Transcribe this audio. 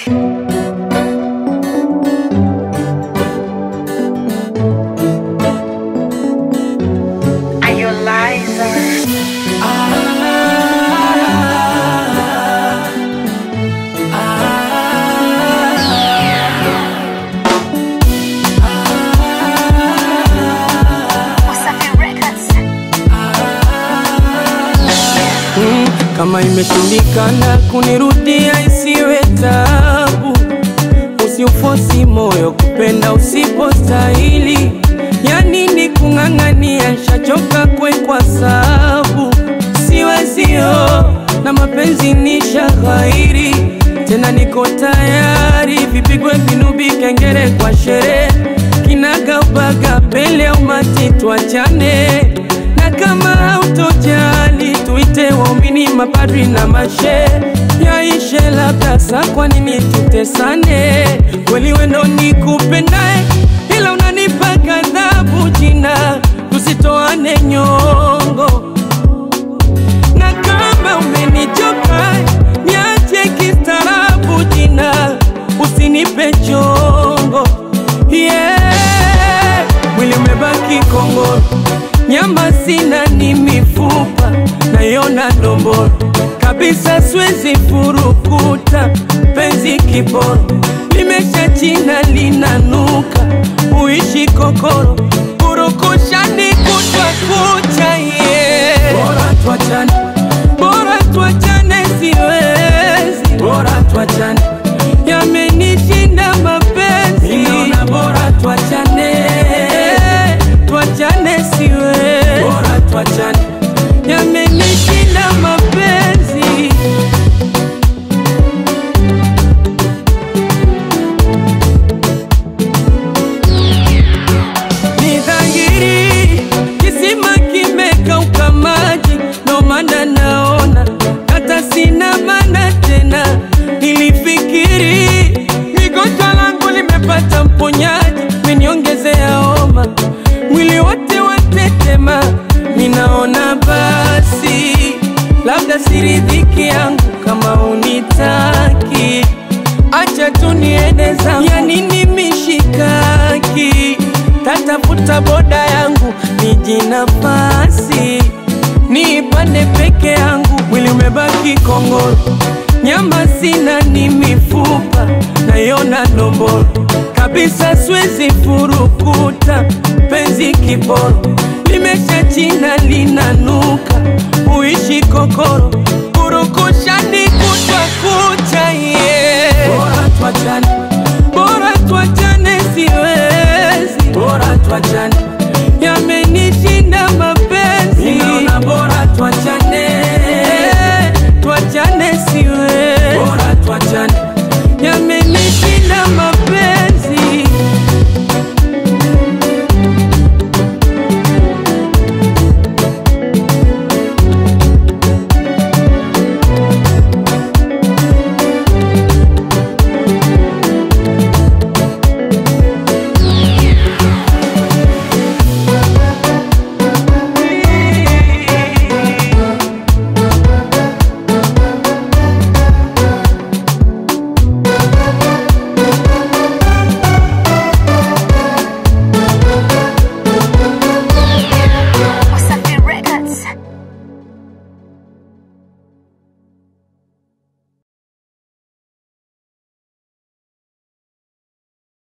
Are you liar? Wasafi Records. Mm, kama imeshindikana kunirudia isiwe tabu, usiufosi moyo kupenda usipostahili. Ya nini kung'ang'ania, shachoka kwekwa sabu, siwezio na mapenzi ni shaghairi, tena niko tayari, vipigwe vinubi, kengele kwa sherehe, kinagaubaga mbele ya umati, tuachane na kama hautojali tuite waumini, mapadri na mashe yaishe, labda saa, kwa nini tutesane? Kweli wendo nikupendae, ila unanipa ghadhabu jina, tusitoane nyongo na kama umenichoka niache kistaarabu jina, usinipe chongo yeah. Mwili umebaki kongoro, nyama sina, ni mifupa naiona ndomboro kabisa, siwezi furukuta penzi kiboro, limesha china linanuka, uishi kokoro, purukushani kutwa kucha yeah. Bora tuachane, bora tuachane, siwezi, bora tuachane, yamenishinda mapenzi, naona bora tuachane, tuachane, siwezi, bora tuachane, yamenishinda mapenzi. Ni dhahiri kisima kimekauka maji, ndo maana naona hata sina maana tena. Nilifikiri migonjwa langu limepata mponyaji, meniongezea homa, mwili wote watetema. Ninaona basi labda siridhiki yangu kama unitaki acha tu niende zangu, ya nini mishikaki? Tatafuta boda yangu niji nafasi niipande peke yangu, mwili umebaki kongoro, nyama sina, ni mifupa naiona ndomboro kabisa, siwezi furukuta penzi kiboro, limesha china linanuka, uishi kokoro, purukushani kutwa kucha yeah. Bora tuachane, bora tuachane, siwezi, bora tuachane, yamenishinda mapenzi, naona bora tuachane, tuachane, siwezi.